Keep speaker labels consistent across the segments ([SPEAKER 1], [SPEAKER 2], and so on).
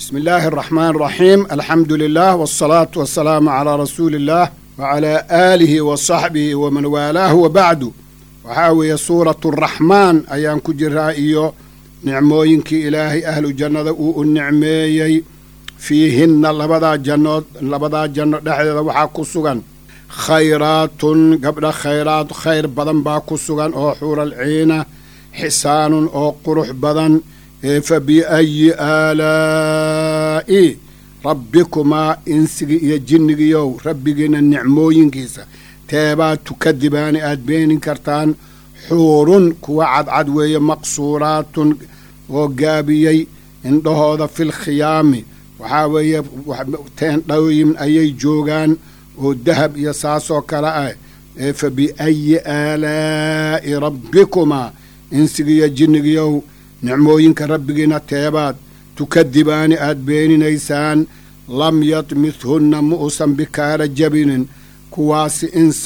[SPEAKER 1] bismi illaahi araxmaan araxiim alxamdu lilah waalsalaatu wasalaamu calaa rasuuli illaah wacalaa aalihi wa saxbihi waman waalaahu wa bacdu waxaa weeye suuratu araxmaan ayaan ku jiraa iyo nicmooyinkii ilaahay ahlu jannada uu u nicmeeyey fiihinna labadaa jannood labadaa janno dhexdeeda waxaa ku sugan khayraatun gabdha khayraad khayr badan baa ku sugan oo xuural ciina xisaanun oo qurux badan ee fa biayi aalaa'i rabbikumaa insigii iyo jinnigiiyow rabbigiina nicmooyinkiisa teebaad tukadibaani aad beenin kartaan xuurun kuwa cadcad weeye maqsuuraatun oo gaabiyey indhahooda fil khiyaami waxaa weeye teendhooyin ayay joogaan oo dahab iyo saasoo kale ah ee fa biayi aalaa'i rabbikumaa insigiiyo jinnigiiyow nicmooyinka rabbigiina teebaad tukadibaani aad beeninaysaan lam yadmithunna ma uusan bikaara jabinin kuwaasi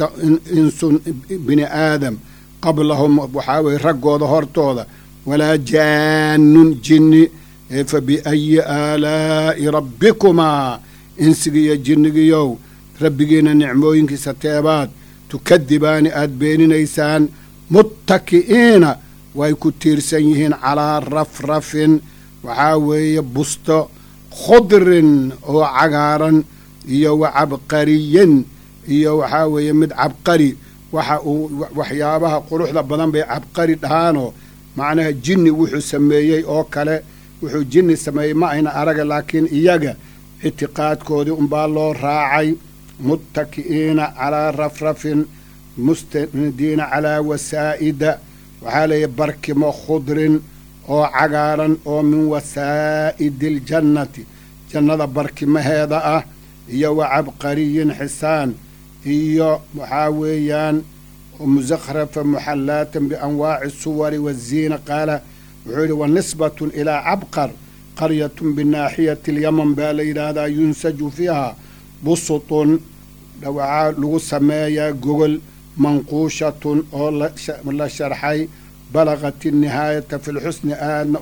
[SPEAKER 1] insun bini aadam qablahum waxaa weye raggooda hortooda walaa jaannun jinni ee fa biayi aalaa'i rabbikumaa insigiiyo jinnigiiyow rabbigiina nicmooyinkiisa teebaad tukadibaani aad beeninaysaan muttaki'iina way ku tiirsan yihiin calaa rafrafin waxaa weeye busto khudrin oo cagaaran iyo wa cabqariyin iyo waxaa weeye mid cabqari waxa uu waxyaabaha quruxda badan bay cabqari dhahaanoo macnaha jinni wuxuu sameeyey oo kale wuxuu jinni sameeyey ma ayna araga laakiin iyaga ictiqaadkoodii unbaa loo raacay muttaki'iina calaa rafrafin mustanidiina calaa wasaa'ida waxaa leeyahy barkimo khudrin oo cagaaran oo min wasaa'idi aljannati jannada barkimaheeda ah iyo wa cabqariyin xisaan iyo waxaa weeyaan musakhrafa muxallaatan bianwaaci suwari waziina qaala wuxuu yidhi wa nisbatun ilaa cabqar qaryatun binaaxiyati alyaman baa la yidhaahdaa yunsaju fiiha busutun waxaa lagu sameeyaa gogol manquushatun oo la sharxay balaqat innihaayata fi lxusni aadna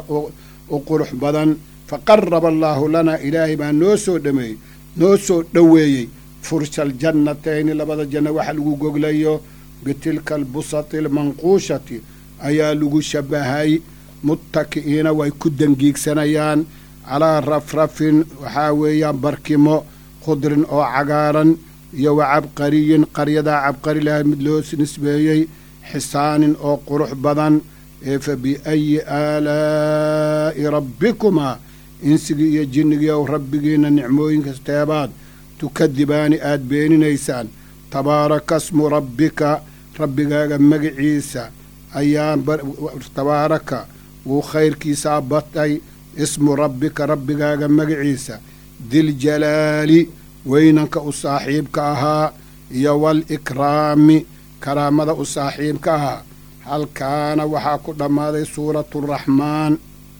[SPEAKER 1] u qurux badan faqaraba allaahu lanaa ilaahay baa noo soo dhameeyey noo soo dhoweeyey fursha aljannatayni labada janno waxa lagu goglayo bitilka albusati almanquushati ayaa lagu shabahay muttaki'iina way ku dangiigsanayaan calaa rafrafin waxaa weeyaan barkimo khudrin oo cagaaran iyo wa cabqariyin qaryadaa cabqari laha mid loo nisbeeyey xisaanin oo qurux badan ee fa biayi aalaa'i rabbikumaa insigii iyo jinnigii ow rabbigiina nicmooyinkas teebaad tukadibaani aad beeninaysaan tabaaraka smu rabbika rabbigaaga magiciisa ayaa tabaaraka wuu khayrkiisaa batay ismu rabbika rabbigaaga magiciisa diljalaali weynanka u saaxiibka ahaa iyo waalikraami karaamada u saaxiibka ahaa halkaana waxaa ku dhammaaday suuratu araxmaan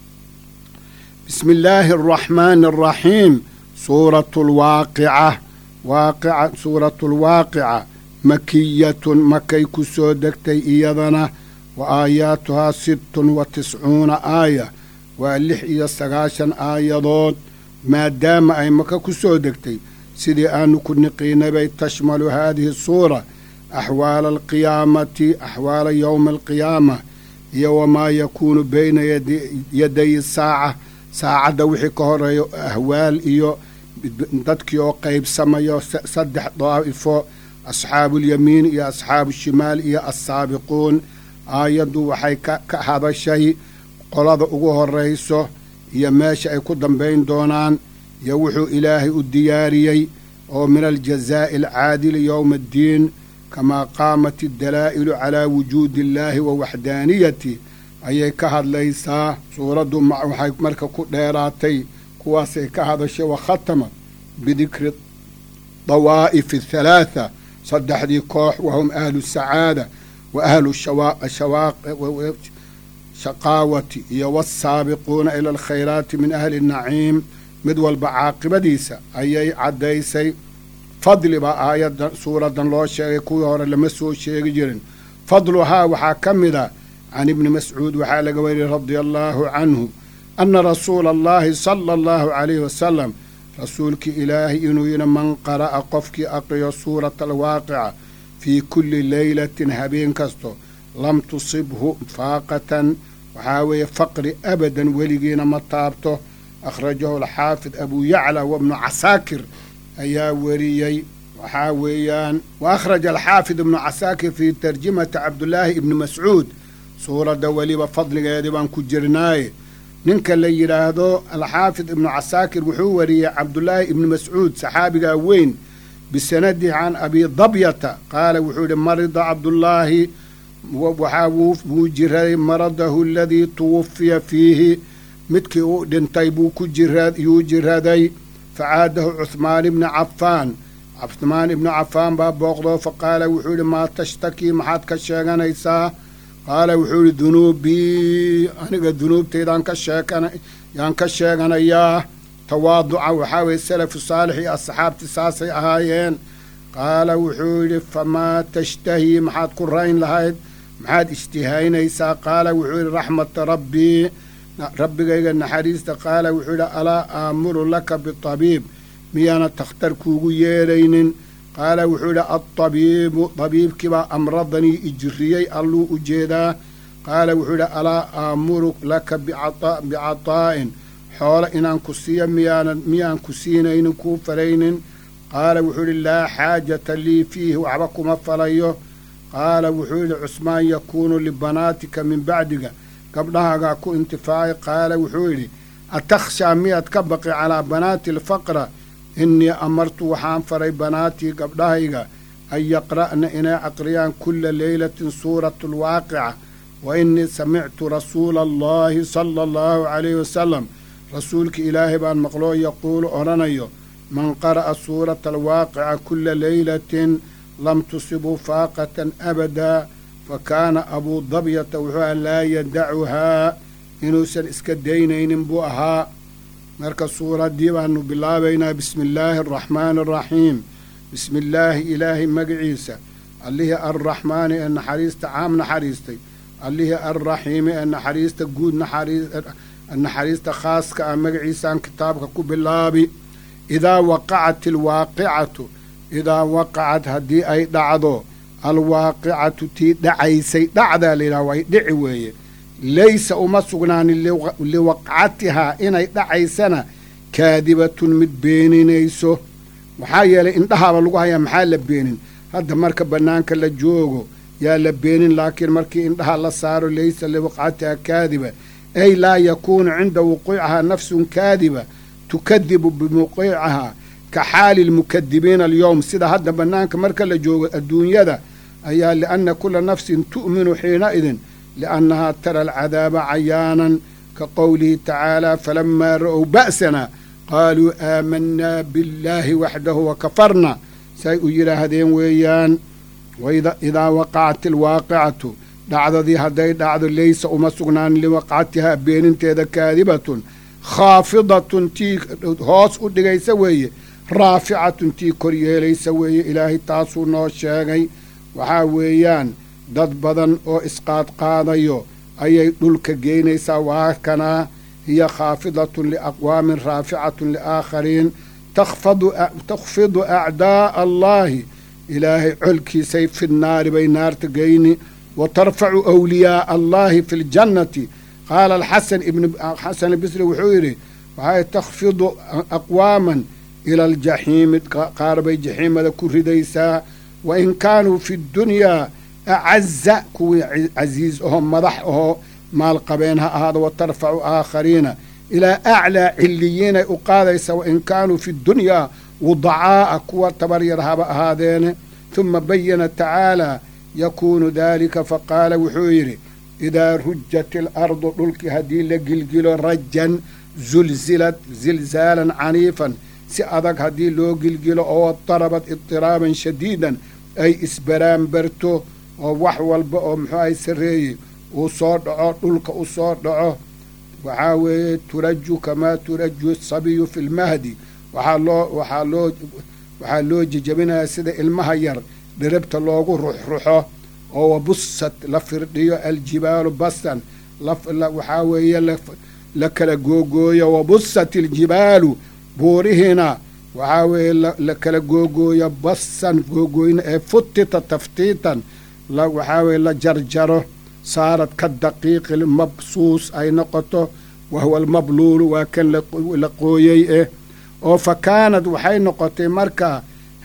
[SPEAKER 1] bismi illaahi araxmaani araxiim suuratu lwaaqica waaqica suuratu lwaaqica makiyatun makay ku soo degtay iyadana wa aayaatuhaa sittun wa tiscuuna aaya waa lix iyo sagaashan aayadood maadaama ay maka ku soo degtay sidii aanu ku niqiinay bay tashmalu haadihi suura axwaala alqiyaamati axwaala yowmi alqiyaama iyo wamaa yakuunu bayna yaday saaca saacadda wixii ka horeeyo ahwaal iyo dadkii oo qaybsamayo saddex daa'ifo asxaabuulyamiin iyo asxaabu shimaal iyo assaabiquun aayaddu waxay ka hadashay qolada ugu horrayso iyo meesha ay ku dambayn doonaan iyo wuxuu ilaahay u diyaariyey oo min aljazaa'i alcaadili yowma addiin kamaa qaamat addalaa'ilu calaa wujuudi illaahi wa waxdaaniyati ayay ka hadlaysaa suuraddu waxay marka ku dheeraatay kuwaasay ka hadashay wa khatama bidikri dawaa'ifi athalaatha saddexdii koox wahum ahlu sacaada wa ahlu shaqaawati iyo waasaabiquuna ila alkhayraati min ahli naciim mid walba caaqibadiisa ayay caddaysay fadli baa aayaddan suuraddan loo sheegay kuwii hore lama soo sheegi jirin fadluhaa waxaa ka mid a can ibni mascuud waxaa laga wariyey radia allaahu canhu ana rasuula allahi sala allahu calayhi wasalam rasuulkii ilaahay inuu yidhi man qara'a qofkii aqriyo suurata alwaaqica fii kulli leylatin habeen kasto lam tusibhu faaqatan waxaa weeye faqri abadan weligiina ma taabto akhrajahu alxaafid abuu yacla wabnu casaakir ayaa weriyey waxaa weeyaan wa akhraja alxaafid ibnu casaakir fii tarjimati cabdulaahi ibni mascuud suuradda weliba fadligeedii baan ku jirnaaye ninka la yidhaahdo alxaafid ibnu casaakir wuxuu wariyey cabdulaahi ibni mascuud saxaabigaa weyn bisanadihi can abi dabyata qaala wuxuu yihi marida cabdullaahi waxaa wuu jiraday maradahu aladii tuwafiya fiihi midkii uu dhintay buu ku yuu jiraday facaadahu cuhmaan ibni cafaan cuhmaan ibnu cafaan baa booqdoo faqaala wuxuu yihi maa tashtakii maxaad ka sheeganaysaa qaala wuxuu yihi dunuubii aniga dunuubtaydaan ka sheekan yaan ka sheeganayaa tawaaduca waxaa weye salafu saalix iyo asxaabtii saasay ahaayeen qaala wuxuu yidhi famaa tashtahii maxaad ku rayn lahayd maxaad ishtihaynaysaa qaala wuxuu yidhi raxmata rabbii rabbigayga naxariista qaala wuxuu yidhi alaa aamuru laka bitabiib miyaana takhtar kuugu yeedhaynin qaala wuxuu yidhi altabiibu tabiibkiibaa amradanii ijiriyey alluu u jeedaa qaala wuxuu yidhi alaa aamuru laka bicataa'in xoolo inaan ku siiyo miyaanan miyaan ku siinaynin kuu falaynin qaala wuxuu yidhi laa xaajata lii fiihi waxba kuma falayo qaala wuxuu yidhi cusmaan yakuunu libanaatika min bacdiga gabdhahaagaa ku intifaacay qaala wuxuu yidhi atakhshaa miyaad ka baqi calaa banaati alfaqra innii amartu waxaan faray banaatii gabdhahayga an yaqra'na inay aqriyaan kulla leylatin suuratu alwaaqica wa innii samictu rasuula allahi sala allahu calayhi wasalam rasuulka ilaahay baan maqloo yaquulu odhanayo man qara'a suurata alwaaqica kulla leylatin lam tusibu faaqatan abadaa fa kaana abuu dabyata wuxuu aha laa yadacuhaa inuusan iska daynaynin buu ahaa marka suuraddii baanu bilaabaynaa bismi illaahi araxmaani araxiim bismi illaahi ilaahay magaciisa allihii arraxmaani ee naxariista caam naxariistay allihii arraxiimi ee naxariista guud naxariista khaaska ah magaciisaan kitaabka ku bilaabi idaa waqacat alwaaqicatu idaa waqacad haddii ay dhacdo alwaaqicatu tii dhacaysay dhacdaa layidhaha way dhici weeye laysa uma sugnaanin liwaqcatihaa inay dhacaysana kaadibatun mid beeninayso maxaa yeelay indhahaaba lagu hayaa maxaa la beenin hadda marka bannaanka la joogo yaa la beenin laakiin markii indhaha la saaro laysa liwaqcatihaa kaadiba ay laa yakuunu cinda wuquucihaa nafsun kaadiba tukadibu bimuqiicahaa ka xaali lmukadibiina alyowm sida hadda bannaanka marka la joogo adduunyada ayaa lianna kula nafsin tu'minu xiinaidin liannahaa tara alcadaaba cayaanan ka qowlihi tacaala falamaa ra'ow ba'sana qaaluu aamanaa billaahi waxdahu wa kafarna say u yidhaahdeen weeyaan idaa waqacat alwaaqicatu dhacdadii hadday dhacdo leysa uma sugnaan liwaqcatihaa beeninteeda kaadibatun khaafidatun tii hoos u dhigaysa weeye raaficatun tii kor yeelaysa weeye ilaahay taasuu noo sheegay waxaa weeyaan dad badan oo isqaadqaadayo ayay dhulka geynaysaa waa kanaa hiya khaafidatun liaqwaamin raaficatun liaakhariin takhfidu acdaa'a allaahi ilaahay colkiisay fi nnaari bay naarta geyni wa tarfacu awliyaaa allaahi fi ljannati qaala alxasan ibn xasan albisri wuxuu yidhi waxay takhfidu aqwaaman ila aljaxiimi qaar bay jaxiimada ku ridaysaa wa in kaanuu fi ddunyaa acaza kuwii casiis ahoo madax ahoo maalqabeen ha ahaado wa tarfacu aakhariina ilaa aclaa ciliyiinay u qaadaysa wa in kaanuu fi ddunyaa wudacaa'a kuwa tabaryar haba ahaadeene huma bayana tacaalaa yakuunu daalika faqaala wuxuu yidhi idaa rujat ilardu dhulkii haddii la gilgilo rajan zulzilad zilzaalan caniifan si adag haddii loo gilgilo oo darabad idiraaban shadiidan ay isbaraanbarto oo wax walba oo muxuu ahay sarreeyey uu soo dhaco dhulka u soo dhaco waxaa weeye turaju kamaa turaju sabiyu fi lmahdi waxaa loo waxaa loo waxaa loo jejabinayaa sida ilmaha yar dhiribta loogu ruxruxo oo wabusat la firdhiyo aljibaalu basan waxaa weeye la kala googooyo wabusat iljibaalu buurihiina waxaa weeye la kala googooyo basan googooyna ee futita taftiitan waxaa weeye la jarjaro saarad ka daqiiqi mabsuus ay noqoto wahuwa almabluulu waa kan la qooyey eh oo fa kaanad waxay noqotay markaa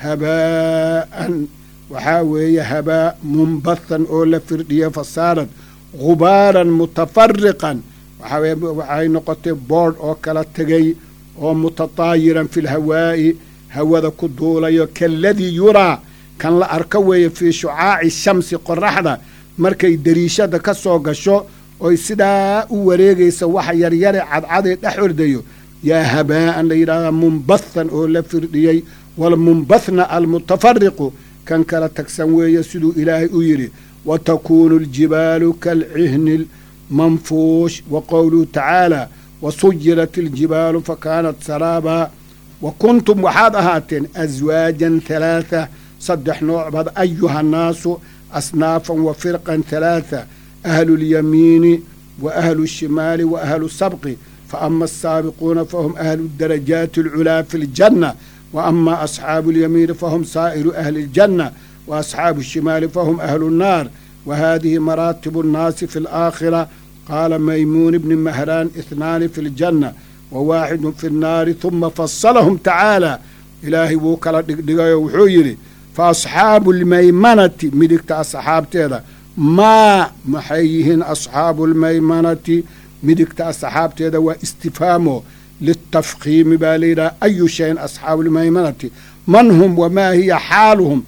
[SPEAKER 1] habaa'an waxaa weeye habaa munbathan oo la firdhiyo fa saarad gubaaran mutafariqan waxaa weye waxay noqotay boodh oo kala tegay oo mutataayiran fi lhawaa'i hawada ku duulayo kaaladii yuraa kan la arko weeye fii shucaaci shamsi qoraxda markay dariishada ka soo gasho oy sidaa u wareegaysa waxa yaryare cadcaday dhex ordayo yaa habaa'an la yidhahdaa munbathan oo la firdhiyey walmunbathna almutafariqu kan kala tagsan weeye siduu ilaahay u yidhi wa takuunu aljibaalu kaalcihni lmanfuush wa qowluhu tacaala wa sujirat iljibaalu fa kaanat saraabaa wa kuntum waxaad ahaateen aswaajan halaatha saddex nooc baad ayuha nnaasu asnaafan wa firqan halaatha ahlu lyamiini wa ahlu lshimaali wa ahlu sabqi fa ama asaabiquuna fahum ahlu darajaati alculaa fi ljanna wa ama asxaabu اlyamiini fahum saa'iru ahli اljanna wa asxaabu الshimaali fahum ahlu الnaar wa hadihi maraatibu الnaasi fi اlaakhira qaala maymuun bni mahraan ihnaani fi اljanna wa waaxidu fi الnaari huma fasalahum tacaala ilaahay wuu kala dhigdhigayo wuxuu yidhi fa asxaabu اlmaymanati midigta asxaabteeda maa maxay yihiin asxaabu اlmaymanati midigta asxaabteeda waa istifhaamo litafkiimi baa layidhaha ayu shayin asxaabu lmaymanati man hum wamaa hiya xaaluhum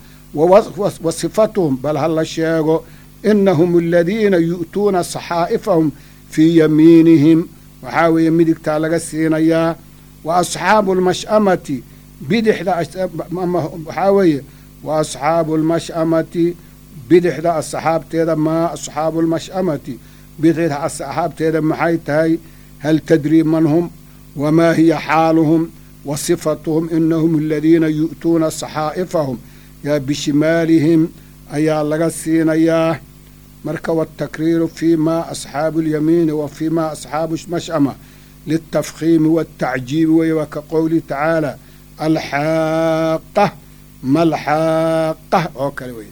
[SPEAKER 1] wa sifatuhum bal ha la sheego inahum aladiina yu'tuuna saxaa'ifahum fii yamiinihim waxaa weeye midigtaa laga siinayaa wa asxaabu lmash'amati bidixda waxaa weeye wa asxaabu lmash'amati bidixda asxaabteeda maa asxaabu lmash'amati bidixda asxaabteeda maxay tahay hal tadrii man hum wamaa hiya xaaluhum wa sifatuhum inahum aladiina yu'tuuna saxaa'ifahum yaa bishimaalihim ayaa laga siinayaa marka watakriiru fii ma asxaabu اlyamiini wa fii ma asxaabu mash'ama liltafkhiimi waاtacjiibi weye waa ka qowlihi tacaala alxaaqa malxaaqa oo kale weye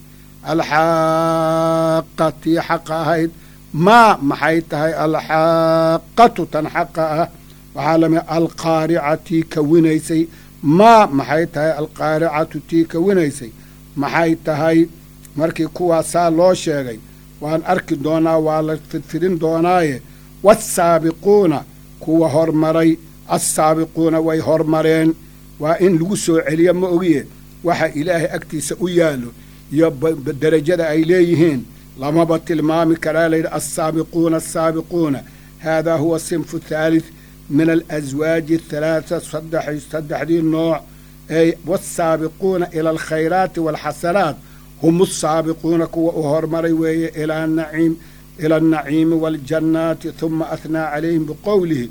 [SPEAKER 1] alxaaqa tii xaqa ahayd maa maxay tahay alxaaqatu tan xaqa ah waxaa lamid alqaarica tii kawinaysay maa maxay tahay alqaaricatu tii kawinaysay maxay tahay markii kuwaasaa loo sheegay waan arki doonaa waa la fidfidin doonaaye waasaabiquuna kuwa hormaray assaabiquuna way hormareen waa in lagu soo celiyo ma ogiye waxa ilaahay agtiisa u yaallo iyo derajada ay leeyihiin lamaba tilmaami karaa layidhi alsaabiquuna asaabiquuna haadaa huwa sinfu thalith min alaswaaji athalaatha saddexdii nooc ey waasaabiquuna ila alkhayraati waalxasanaat hum asaabiquuna kuwa u hormaray weeye ila naciim ila alnaciimi waaljannaati huma ahnaa calayhim biqowlihi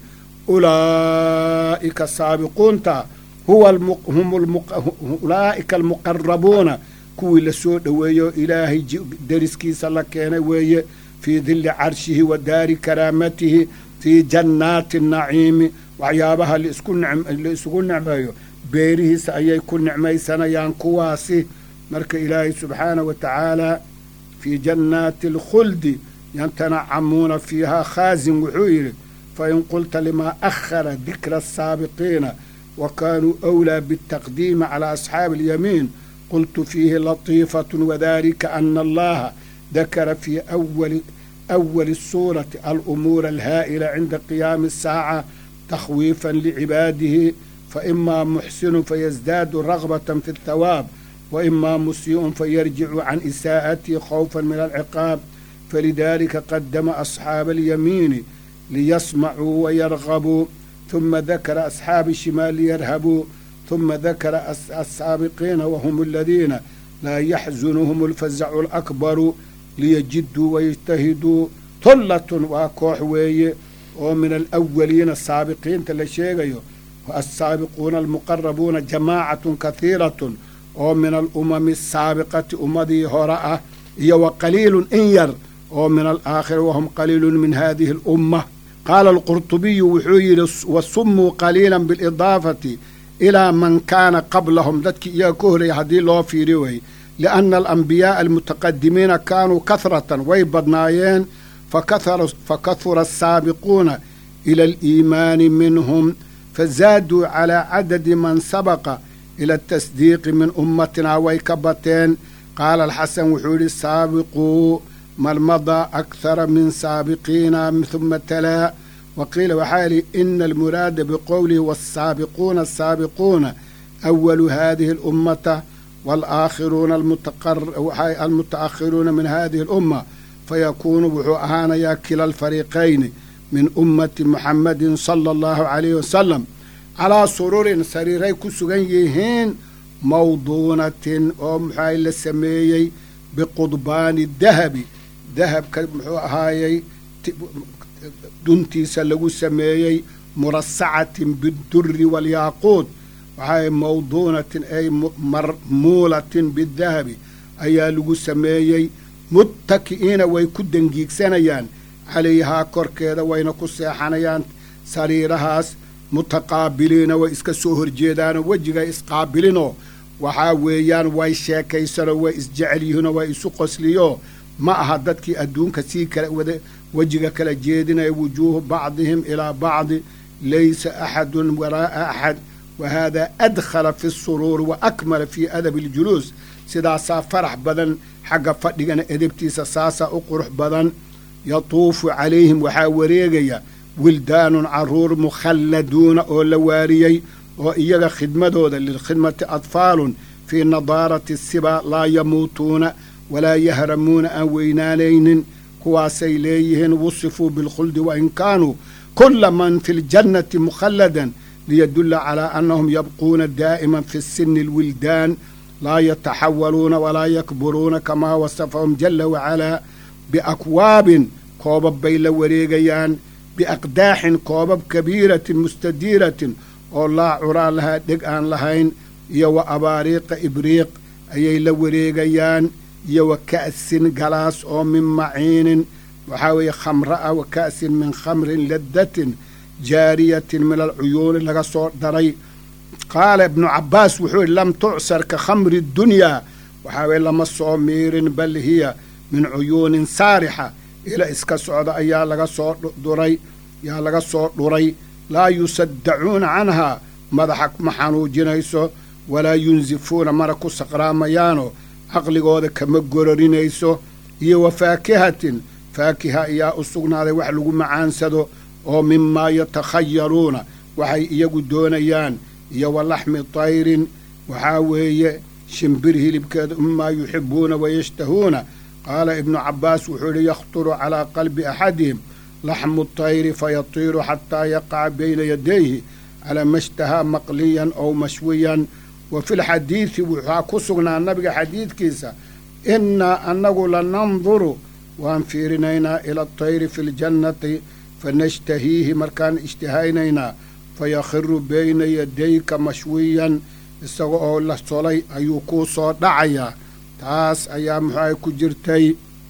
[SPEAKER 1] ulaa'ika saabiquunta huwa hum ulaa'ika almuqarabuuna kuwii la soo dhoweeyo ilaahay deriskiisa la keenay weeye fii dilli carshihi wa daari karaamatihi fii jannaati naciimi waxyaabaha la isugu nicmeeyo beerihiisa ayay ku nicmaysanayaan kuwaasi marka ilaahay subxaanahu wa tacaala fii jannaati alkhuldi yatanacamuuna fiihaa khaasin wuxuu yidhi fain qulta limaa akhara dikra asaabiqiina wa kaanuu أwlىa bالtaqdiimi calى asxaabi اlyamiin qultu fiihi latiifaة wadalika ana allaha dakara fii awali أwali الsuurati alumuura alhaa'ila cinda qiyaami الsaaca takhwiifa licibaadihi faإmaa muxsinu fayasdaadu ragbaة fi الthawaab وإما مسيء فيرجع عن إساءته خوفا من العقاب فلذلك قدم أصحاب اليمين ليسمعوا ويرغبوا ثم ذكر أصحاب الشمال ليرهبوا ثم ذكر السابقين وهم الذين لا يحزنهم الفزع الأكبر ليجدوا ويجتهدوا ثلة وكوح وي ومن الأولين السابقين تلشيغيو والسابقون المقربون جماعة كثيرة oo min alumami asaabiqati ummadii hore ah iyo wa qaliilun in yar oo min alaakhira wahum qaliilun min hadihi alumma qaala alqurtubiyu wuxuu yidhi wa summuu qaliilan bilidaafati ilaa man kaana qablahum dadkii iyaga ka horreeyay haddii loo fiiri way lianna alambiyaaa almutaqadimiina kaanuu kahratan way badnaayeen fakahura asaabiquuna ila aliimaani minhum fazaaduu calaa cadadi man sabaqa ila atasdiiqi min ummatinaa way ka bateen qaala alxasan wuxuu yidhi saabiquu malmadaa akhara min saabiqiina huma talaa wa qiila waxaa yidhi ina almuraada biqowlihi waasaabiquuna asaabiquuna awalu hadihi alummata waalaakhiruuna almutaakhiruuna min hadihi alumma fayakuunu wuxuu ahaanayaa kila alfariiqayni min ummati muxamadin sala allahu calayhi wasalam calaa sururin sariiray ku sugan yihiin mawduunatin oo muxuahay la sameeyey biqudbaani dahabi dahabka muxuu ahaayey duntiisa lagu sameeyey murasacatin bidurri walyaaquud waxaa mawduunatin ay marmuulatin bidahabi ayaa lagu sameeyey muttaki'iina way ku dangiigsanayaan calayhaa korkeeda wayna ku seexanayaan sariirahaas mutaqaabiliina way iska soo horjeedaanoo wejigay isqaabilinoo waxaa weeyaan way sheekaysanoo way isjecel yihiinoo way isu qosliyoo ma aha dadkii adduunka sii kala wada wejiga kala jeedinaya wujuuhu bacdihim ilaa bacdi laysa axadun waraa'a axad wa haadaa adkhala fi suruuri wa akmala fii adabi aljuluus sidaasaa farax badan xagga fadhigana edebtiisa saasaa u qurux badan yatuufu calayhim waxaa wareegaya wildaanun caruur mukhalladuuna oo la waariyey oo iyaga khidmadooda lilkhidmati atfaalun fii nadaarati siba laa yamuutuuna walaa yahramuuna aan weynaanaynin kuwaasay leeyihiin wusifuu bilkhuldi wain kaanuu kula man fi ljannati mukhalladan liyadulla calaa annahum yabquuna daa'iman fi sini alwildaan laa yataxawaluuna walaa yakburuuna kamaa wasafahum jala wacalaa biakwaabin koobab bay la wareegayaan biaqdaaxin koobab kabiiratin mustadiiratin oo laa curaan lahaa dheg aan lahayn iyo wa abaariiqa ibriiq ayay la wareegayaan iyo wa ka'sin galaas oo min maciinin waxaa weeye khamra ah wa ka'sin min khamrin laddatin jaariyatin min alcuyuuni laga soo daray qaala ibnu cabbaas wuxuu yidhi lam tucsar ka khamri dunyaa waxaa weye lama soo miirin bal hiya min cuyuunin saarixa ila iska socda ayaa laga soo duray yaa laga soo dhuray laa yusaddacuuna canhaa madaxa ma xanuujinayso walaa yunsifuuna mana ku saqraamayaano caqligooda kama gororinayso iyo wa faakihatin faakiha ayaa u sugnaaday wax lagu macaansado oo mimaa yatakhayaruuna waxay iyagu doonayaan iyo wa laxmi tayrin waxaa weeye shimbir hilibkeeda mimaa yuxibuuna wayashtahuuna qaala ibnu cabbaas wuxuu yidhi yakhturu calaa qalbi axadihim laxmu tayri fayatiiru xataa yaqaca bayna yadayhi calaa mashtahaa maqliyan ow mashwiyan wa fi lxadiidi waxaa ku sugnaa nabiga xadiidkiisa innaa annagu lananduru waan fiirinaynaa ila atayri fi ljannati fanashtahiihi markaan ishtihaynaynaa fayakhiru bayna yadayka mashwiyan isaga oo la solay ayuu kuu soo dhacayaa taas ayaa muxuahay ku jirtay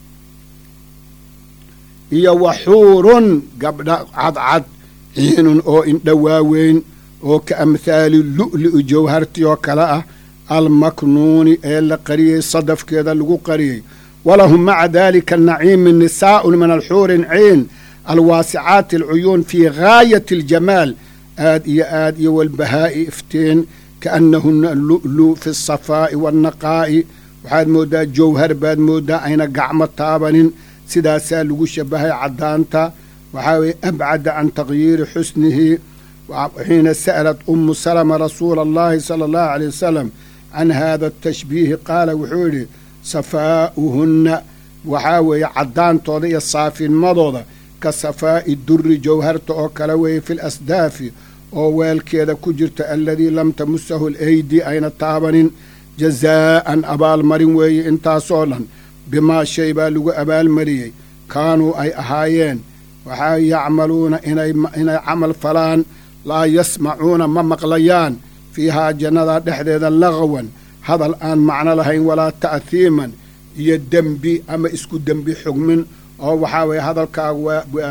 [SPEAKER 1] iyo waxuurun gabdha cadcad ciinun oo indha waaweyn oo ka amhaali lu'li'u jawhartii oo kale ah almaknuuni ee la qariyey sadafkeeda lagu qariyey walahum maca daalika naciimi nisaa'un min alxuurin ciin alwaasicaati alcuyuun fii gaayati aljamaal aad iyo aad iyo walbahaa'i iftiin kaannahuna lu'lu fi asafaa'i waalnaqaa'i waxaad mooddaa jawhar baad mooddaa ayna gacmo taabanin sidaasaa lagu shabahay caddaanta waxaa weeye abcada can taqyiiri xusnihi xiina sa'alat ummu salama rasuula allahi sala allahu aleyh wasalam can hada atashbiihi qaala wuxuu yidhi safaa'uhunna waxaa weeye caddaantooda iyo saafinmadooda ka safaa'i durri jawharta oo kale weeye fi lasdaafi oo weelkeeda ku jirta aladii lam tamusahu alaydi ayna taabanin jazaa'an abaalmarin weeye intaasoo dhan bimaa shay baa lagu abaalmariyey kaanuu ay ahaayeen waxaa yacmaluuna inay camal falaan laa yasmacuuna ma maqlayaan fiihaa jannada dhexdeeda laqwan hadal aan macno lahayn walaa ta'hiiman iyo dembi ama isku dembi xugmin oo waxaa weeye hadalkaagu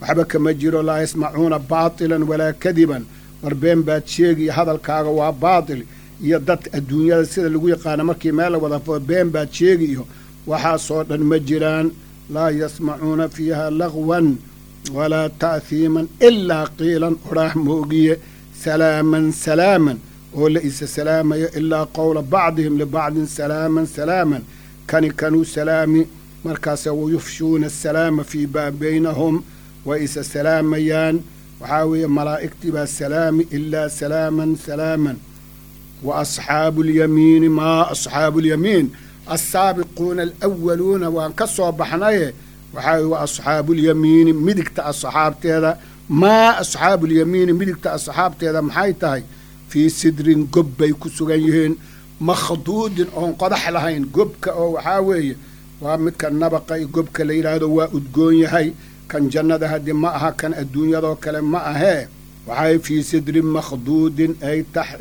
[SPEAKER 1] waxba kama jiro laa yasmacuuna baatilan walaa kadiban war been baad sheegi iyo hadalkaaga waa baatil iyo dad adduunyada sida lagu yaqaano markii meel la wada fo been baad sheegi iyo waxaasoo dhan ma jiraan laa yasmacuuna fiiha lagwan walaa ta'hiiman ilaa qiilan odhaah moogiye salaaman salaaman oo la isa salaamayo ilaa qowla bacdihim libacdin salaaman salaaman kani kanuu salaami markaase wayufshuuna asalaama fii baa baynahum way isa salaamayaan waxaa weeye malaa'igtii baa salaami ilaa salaaman salaaman wa asxaabu alyamiini maa asxaabu alyamiin alsaabiquuna alwaluuna waan ka soo baxnaye waxaa weye wa asxaabuulyamiini midigta asxaabteeda maa asxaabuulyamiini midigta asxaabteeda maxay tahay fii sidrin gob bay ku sugan yihiin makhduudin oon qodax lahayn gobka oo waxaa weeye waa midka nabaqa iyo gobka la yidhaahdo waa udgoon yahay kan jannada haddii ma aha kan adduunyadoo kale ma ahee waxay fii sidrin makhduudin ay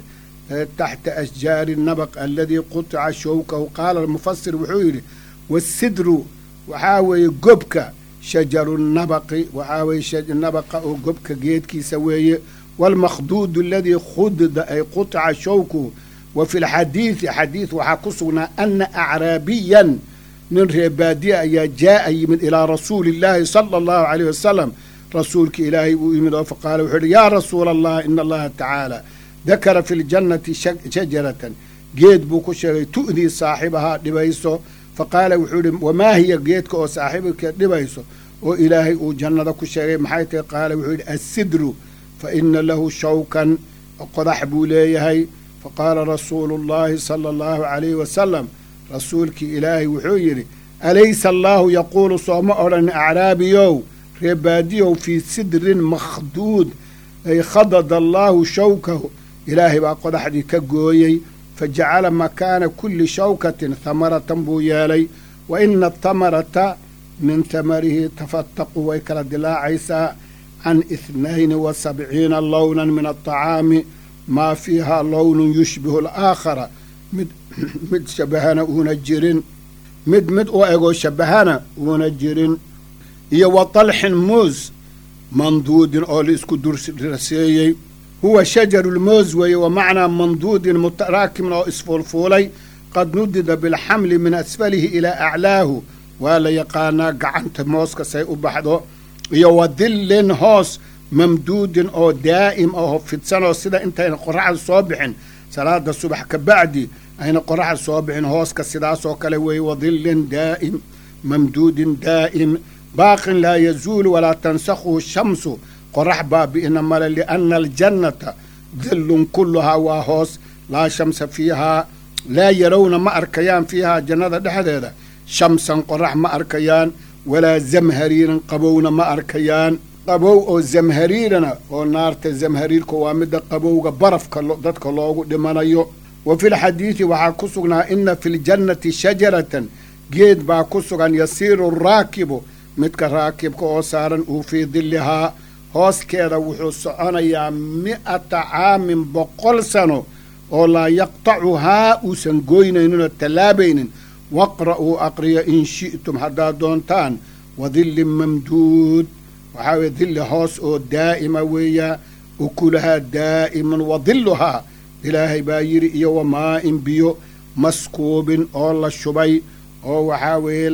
[SPEAKER 1] taxta ashjaari nabaq aladii qutica showkahu qaala almufasir wuxuu yidhi wasidru waxaa weeye gobka shajaru nabaqi waxaa weeye nabaqa oo gobka geedkiisa weeye waalmakhduudu aladii khudda ay qutica showkuhu wa fi lxadiidi xadiid waxaa ku sugnaa ana acraabiyan nin reebaadiya ayaa jaa'a yimid ilaa rasuuli illaahi sala allahu caleyh wasalam rasuulka ilaahay uu yimid oo faqaala wuxuu yidhi yaa rasuula allah ina allaha tacaala dakara fi ljannati shajaratan geed buu ku sheegay tu'dii saaxibahaa dhibayso fa qaala wuxuu yidhi wamaa hiya geedka oo saaxiibkeed dhibayso oo ilaahay uu jannada ku sheegay maxay tahay qaala wuxuu yidhi assidru fa ina lahu shawkan qodax buu leeyahay fa qaala rasuulu llaahi sala allahu calayhi wasalam rasuulkii ilaahay wuxuu yidhi alaysa allaahu yaquulu sooma odhan acraabiyow reebaadiyow fii sidrin makhduud ay khadada allaahu shawkahu ilaahay baa qodaxdii ka gooyey fa jacala makaana kulli shawkatin hamaratan buu yeelay wa ina athamarata min hamarihi tafataqu way kala dilaacaysaa can ithnayni wa sabciina lownan min alطacaami maa fiiha lownun yushbihu alaakhara mid mid shabahana uuna jirin mid mid u egoo shabahana uuna jirin iyo wa talxin muus manduudin oo la isku durraseeyey huwa shajarulmoos weeye wa macnaa manduudin mutaraakimin oo isfuulfuulay qad nudida bilxamli min asfalihi ilaa aclaahu waa la yaqaanaa gacanta mooska say u baxdo iyo wa dillin hoos mamduudin oo daa'im oo fidsanoo sida intayna qoraxda soo bixin salaada subax ka bacdi ayna qoraxda soo bixin hooska sidaasoo kale weeye wa dillin daa'im mamduudin daa'im baaqin laa yazuulu walaa tansakhuhu shamsu qorax baabi'ina male lianna aljannata dillun kulluhaa waa hoos laa shamsa fiihaa laa yarowna ma arkayaan fiihaa jannada dhexdeeda shamsan qorax ma arkayaan walaa zamhariiran qabowna ma arkayaan qabow oo zamhariirana oo naarta zamhariirka waa midda qabowga barafka dadka loogu dhimanayo wa fi lxadiidi waxaa ku sugnaa ina fi ljannati shajaratan geed baa ku sugan yasiiru raakibu midka raakibka oo saaran uu fii dillihaa hooskeeda wuxuu soconayaa mi'ata caamin boqol sano oo laa yaqtacuhaa uusan goynayninoo tallaabaynin waqra'uu aqriya in shi'tum haddaad doontaan wa dillin mamduud waxaa weye dilli hoos oo daa'ima weeyaa ukulahaa daa'iman wa dilluhaa ilaahay baa yidhi iyo wa maa'in biyo maskuubin oo la shubay oo waxaa weeye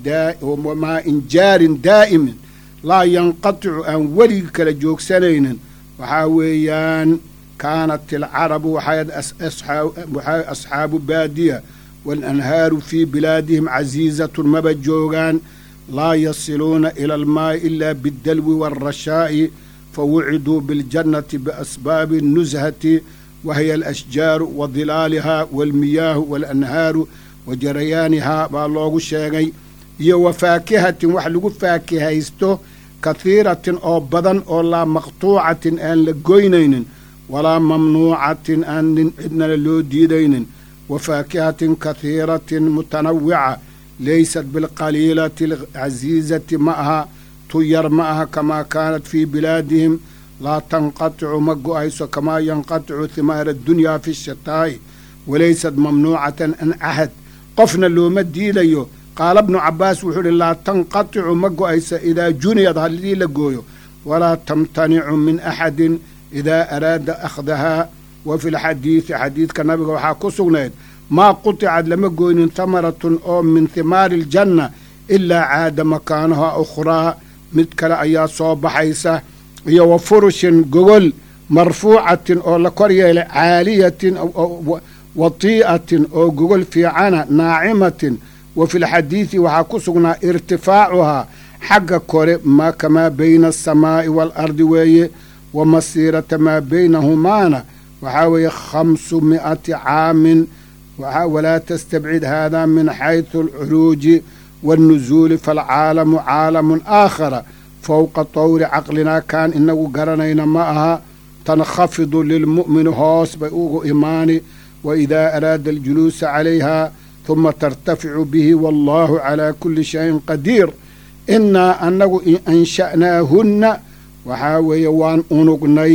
[SPEAKER 1] wa maa'in jaarin daa'imin laa yanqaticu aan weligii kala joogsanaynin waxaa weeyaan kaanat alcarabu waxay asxaabu baadiya waalanhaaru fii bilaadihim casiizatun maba joogaan laa yasiluuna ila almaa'i ilaa biddalwi waalrashaa'i fawuciduu biاljannati biasbaabi الnushati wahiya alashjaaru wa dilaalihaa waalmiyaahu waalanhaaru wa jarayaanihaa baa loogu sheegay iyo wa faakihatin wax lagu faakihaysto kahiiratin oo badan oo laa maqtuucatin aan la goynaynin walaa mamnuucatin aan cidnala loo diidaynin wa faakihatin kahiiratin mutanawica laysat bilqaliilati alcasiizati ma aha tu yar ma aha kamaa kaanat fii bilaadihim laa tanqaticu ma go'ayso kamaa yanqaticu himaara addunyaa fi shataa'i walaysat mamnuucatan an cahad qofna looma diidayo qaala bnu cabbaas wuxuu idhi laa tanqaticu ma go'aysa idaa juniyad haddii la gooyo walaa tamtanicu min axadin idaa araada akhdahaa wa fi lxadiidi xadiidka nabiga waxaa ku sugnayd maa quticad lama goynin hamaratun oo min himaari aljanna ilaa caada makaanaha ukhraa mid kale ayaa soo baxaysa iyo wa furushin gogol marfuucatin oo la kor yeelay caaliyatin watii'atin oo gogol fiicana naacimatin wa fi lxadiidi waxaa ku sugnaa irtifaacuhaa xagga kore ma kamaa bayna asamaa'i waalardi weeye wa masiirata maa baynahumaana waxaa weeye khamsu mi'ati caamin walaa tastabcid hada min xaysu alcuruuji waannusuuli faalcaalamu caalamun aakhara fowqa tawri caqlinaa kaan inagu garanayna ma aha tankhafidu lilmu'mini hoos bay ugu imaani wa idaa araada aljuluusa calayha huma tartaficu bihi wallahu calaa kulli shayin qadiir innaa annagu ansha'naahunna waxaa weeye waan unugnay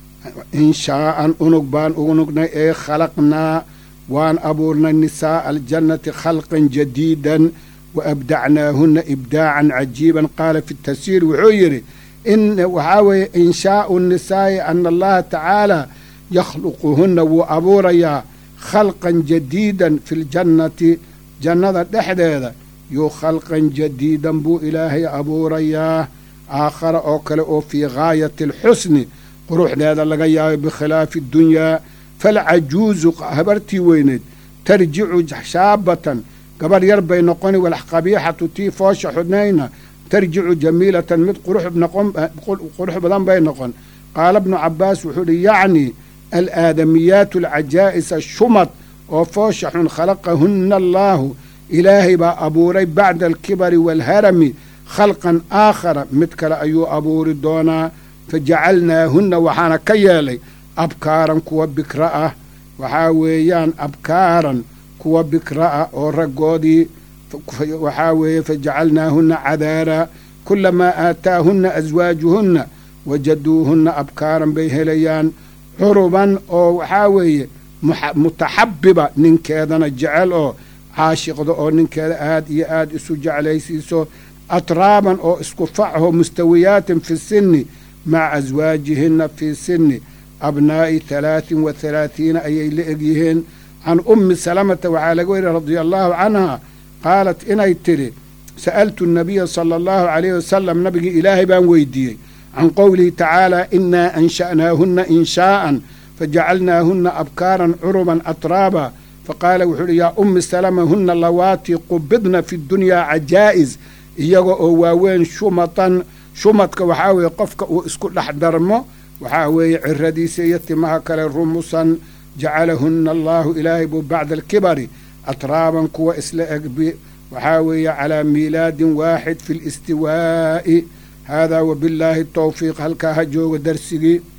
[SPEAKER 1] inshaa'an unug baan unugnay ee khalaqnaa waan abuurnay nisaa'a aljannati khalqan jadiidan wa abdacnaahunna ibdaacan cajiiban qaala fi tafsiir wuxuu yidhi in waxaa weeye inshaa'u nisaa'i ana allaha tacaala yakhluquhunna wuu abuurayaa khalqan jadiidan fi ljannati jannada dhexdeeda yuu khalqan jadiidan buu ilaahay abuurayaa aakhara oo kale oo fii gaayati alxusni quruxdeeda laga yaabay bikhilaafi dunyaa falcajuuzu habartii weyneed tarjicu shaabatan gabarh yar bay noqoni walqabiixatu tii foosha xudnayna tarjicu jamiilatan mid qurux badan bay noqon qaala bnu cabbaas wuxuu uhi yacni alaadamiyaatu alcajaa'isa shumad oo foosha xun khalaqahunna allaahu ilaahay baa abuuray bacda alkibari waalharami khalqan aakhara mid kale ayuu abuuri doonaa fajacalnaahunna waxaana ka yeelay abkaaran kuwa bikra ah waxaa weeyaan abkaaran kuwa bikra ah oo raggoodii waxaa weeye fajacalnaahunna cadaara kulamaa aataahunna aswaajuhunna wajaduuhunna abkaaran bay helayaan curuban oo waxaa weeye mutaxabiba ninkeedana jecel oo caashiqda oo ninkeeda aad iyo aad isu jeclaysiiso atraaban oo isku facho mustawiyaatin fi sinni maca aswaajihinna fii sinni abnaa'i halaatin wa halaathiina ayay la egyihiin can ummi salamata waxaa laga weriya radia allaahu canha qaalat inay tidhi sa'altu nabiya sala allahu calayhi wasalam nabigii ilaahay baan weydiiyey can qowlihi tacaala inaa ansha'naahunna inshaa'an fajacalnaahunna abkaaran curuban atraaba faqaala wuxuu uhi yaa ummi salama hunna lawaatii qubidna fi dunyaa cajaa'is iyaga oo waaweyn shumatan shumadka waxaa weeye qofka uu isku dhex darmo waxaa weeye ciradiisa iyo timaha kale rumusan jacalahunna allaahu ilaahay buu bacda alkibari atraaban kuwa isla egbi waxaa weeye calaa miilaadin waaxid fi listiwaa'i haadaa wabillaahi towfiiq halkaa ha jooga darsigii